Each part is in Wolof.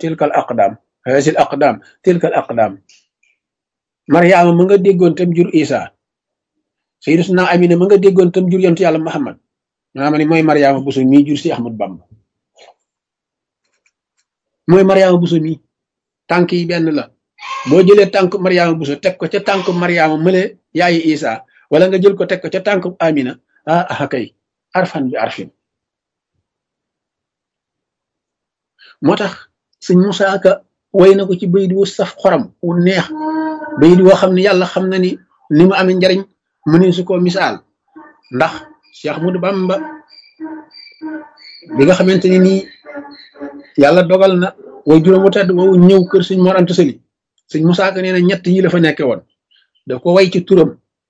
tilkal aqdam hasil aqdam tilkal aqdam mariama ma nga déggoon tam jur isa sayyiduna amina ma nga déggoon tam jur yontu yàlla muhammad maama ni mooy mariama buso mii jur si ahmad bamba mooy mariama buso mii tànk yi benn la boo jëlee tànk mariama buso teg ko ca tànk mariama mële yaayi isa wala nga jël ko teg ko ca tànk amina ah ah kay arfan bi arfin moo tax sëñ Musaa Ka way na ko ci bayit wu saf xoram wu neex bayit woo xam ne yàlla xam na ni li mu amee njariñ mu ne su ko misaal ndax Cheikh Ahmadou Bamba bi nga xamante ni nii yàlla dogal na way juróom wu tedd woowu ñëw kër sëñ Mor Anta Sali sëñ Musaa Ka nee na ñett yi la fa nekke woon daf ko way ci turam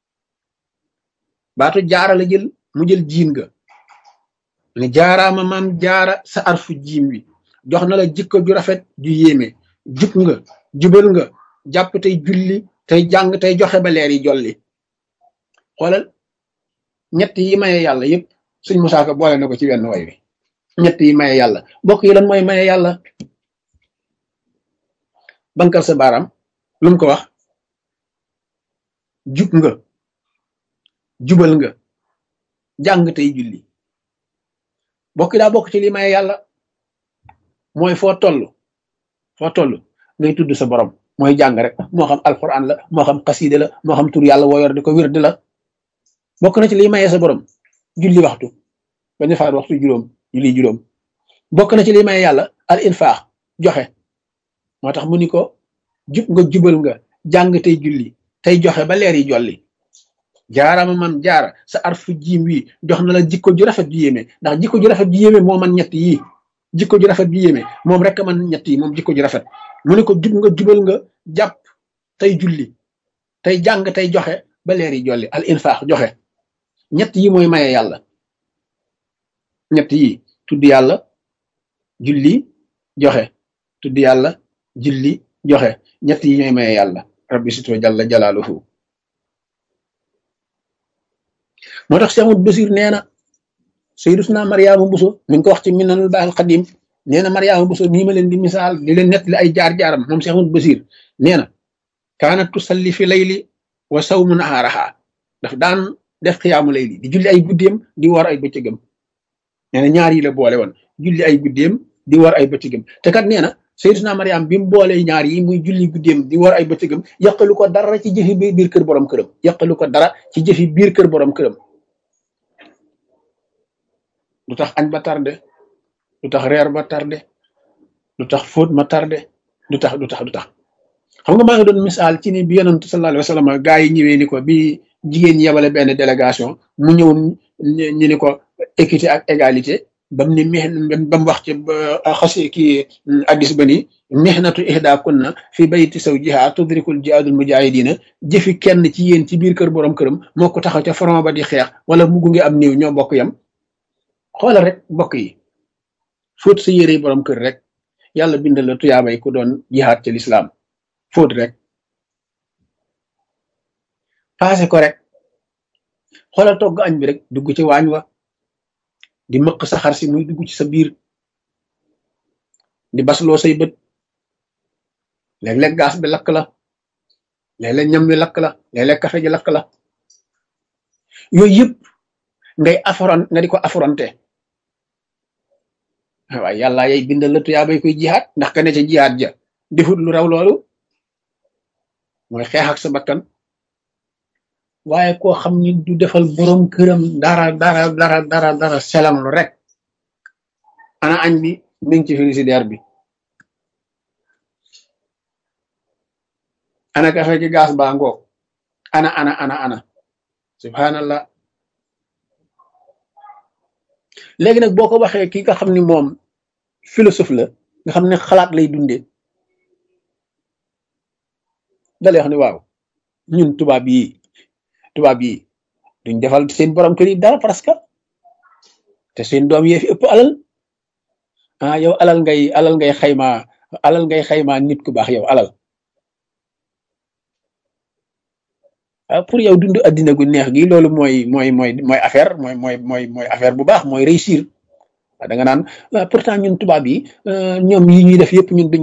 baatu jaara la jël mu jël jiin ga ne jaaraama maam jaara sa arfu jiim wi jox na la jikko ju rafet ju yéeme jub nga jubal nga jàpp tey julli tey jàng tey joxe ba leer yi jolli xoolal ñett yi maye yàlla yëpp suñ Musaa Ka boole na ko ci wenn way wi ñett yi maye yàlla bokk yi lan mooy maye yàlla bankal sa baaraam lu mu ko wax jub nga jubal nga jàng tey julli bokk daa bokk ci li maye yàlla mooy foo toll foo toll ngay tudd sa borom mooy jàng rek moo xam alquran la moo xam xaside la moo xam tur yàlla woo yor di ko wirde la bokk na ci liy maye sa borom julli waxtu bañ a faat waxtu juróom julli juróom bokk na ci liy maye yàlla al infaax joxe moo tax mu ni ko jub nga jubal nga jàng tey julli tey joxe ba leer yi jolli jaarama man jaara sa arfu jiim wi jox na la jikko ju rafet ju yéeme ndax jikko ju rafet ju yéeme moo man ñett yii jikko ju rafet ju yéeme moom rek man ñett yi moom jikko ju rafet mu ne ko jub nga jubal nga jàpp tey julli tey jàng tey joxe ba leer yi jolli al infaax joxe ñett yi mooy maye yàlla ñett yi tudd yàlla julli joxe tudd yàlla julli joxe ñett yi ñooy maye yàlla rabbi sito jalla jalaaluhu moo tax Cheikh Ahmadou Basir nee na Sayyiduna Mariama Buso mi ngi ko wax ci Minanul Baaqil Qadiim nee na Mariama Buso nii ma leen di misaal di leen nettali ay jaar-jaaram moom Cheikh Ahmadou Basir nee na kaanat tusalli fi layli wa sawmu nahaaraha daf daan def xiyaamu layli di julli ay guddeem di war ay bëccëgam nee na ñaar yi la boole woon julli ay guddeem di war ay bëccëgam te kat nee na Sayyiduna Mariama bi mu boolee ñaar yi muy julli guddeem di war ay bëccëgam yàqalu ko dara ci jëfi biir kër borom këram yàqalu ko dara ci jëfi biir kër borom këram lu tax añ ba tardé lu tax reer ba tardé lu tax fóot ma tardé lu tax lu tax lu tax xam nga maa ngi doon misaal ci ni bi yonent sallallahu alayhi wa sallam gaa yi ñëwee ni ko bi jigéen ñi yebale benn délégation mu ñëw ñu ni ko équité ak égalité bam ni mex ba mu wax ci xasi kii addis ba ni mihnatu ihda kunna fi bayti zawjiha tudrikul jihaadul mujahidina jëfi kenn ci yéen ci biir kër borom këram moo ko taxaw ca front ba di xeex wala mu gunge am néew ñoo bokk yam xoolal rek mbokk yi fóot sa yére borom kër rek yàlla bindal la tuyaabay ku doon jihaad ci lislaam fóot rek paase ko rek xoolal togg añ bi rek dugg ci waañ wa di mëq sa xar si muy dugg ci sa biir di basloo say bët léeg-léeg gaas bi lakk la léeg-léeg ñam wi lakk la léeg-léeg kafe ji lakk la yooyu yëpp ngay affront nga di ko affronté waaye yàlla yay bindal la tuyaabay koy jihaat ndax ka ne ca jihaat ja defut lu raw loolu mooy xeex ak sa bakkan waaye koo xam ni du defal borom këram dara dara dara dara dara selam lu rek ana añ bi mi ngi ci frigidaire bi ana kafe gi gaas baa ngoog ana ana ana ana subhanallah léegi nag boo ko waxee ki nga xam ni moom philosophe la nga xam ne xalaat lay dundee dalay wax ni waaw ñun tubaab yi tubaab yi duñ defal seen borom kër yi dara parce que te seen doom yee fi ëpp alal ah yow alal ngay alal ngay xayma alal ngay xayma nit ku baax yow alal ah pour yow dund addina gu neex gi loolu mooy mooy mooy mooy affaire mooy mooy mooy mooy affaire bu baax mooy réussir da nga naan pourtant ñun tubaab yi ñoom yi ñuy def yëpp ñun duñ